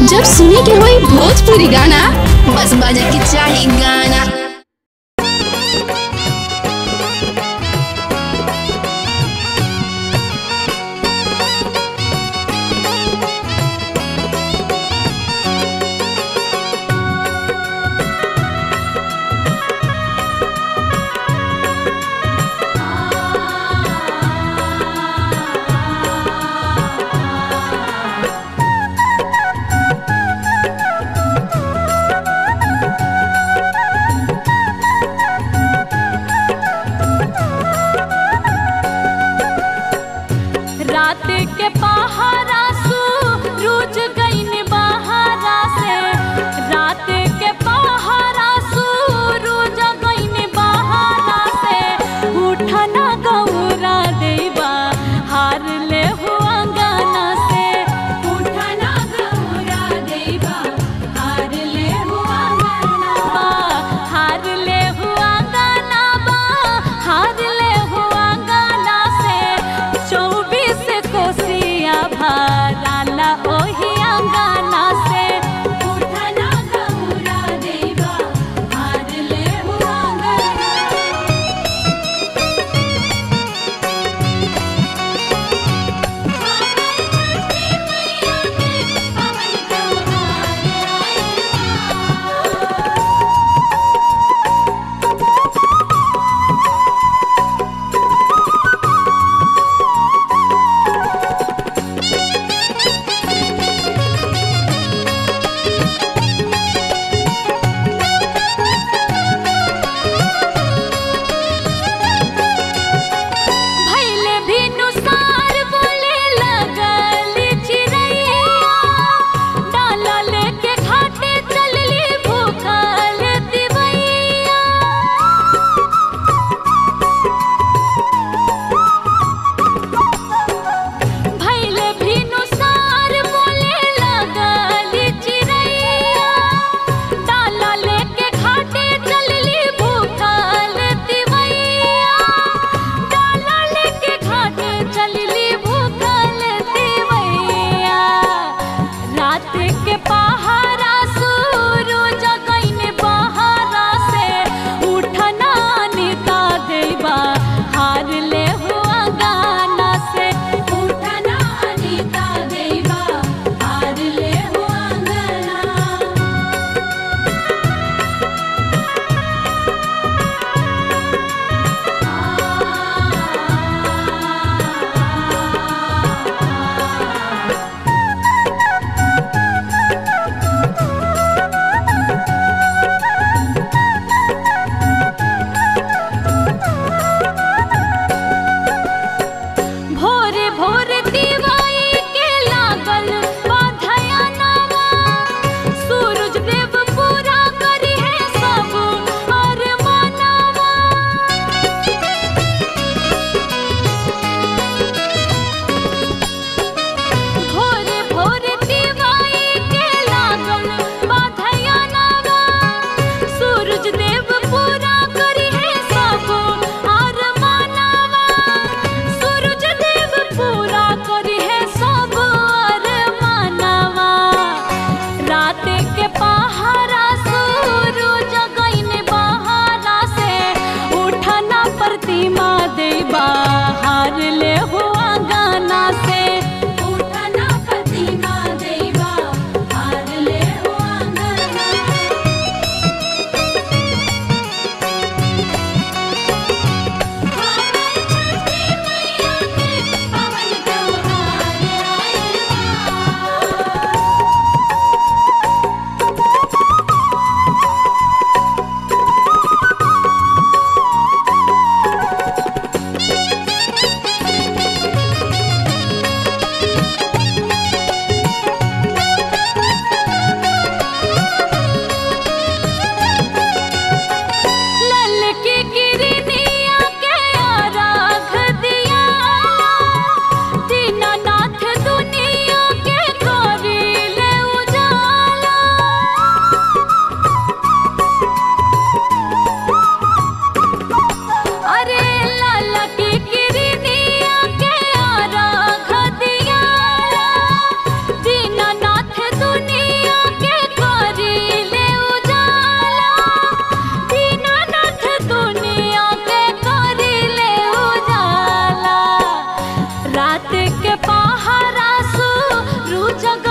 जब सुने के होई भोजपुरी गाना बस बजे के चाही गाना रात के पहारा सू रूज गईन बहारा से रात के पहारा सू रूज गईन बहारा से उठना गौरा देवा हार ले हुआ गाना से उठना गौरा देवा हार ले हुआ गाना बा हार ले हुआ गाना बा हार ले हुआ गाना से चौबीस कोसिया भराला ओही अंगाना से उठना गौरा देवा हार ले हुआ गाना भैले भी नुसार बोले लगल चिड़ैया डाला लेके घाटे चलली भूखल दिवैया भैले भी नुसार बोले लगल चिड़ैया डाला लेके घाटे चलली भूखल दिवैया डाला लेके घाटे चलली भूखल दिवैया रात के पहारा सुरु जगैन बहारा से उठना निता देवा हार ले हुआ गाना से उठना अनिता देवा हार ले हुआ गाना देके पहारा सु रू जग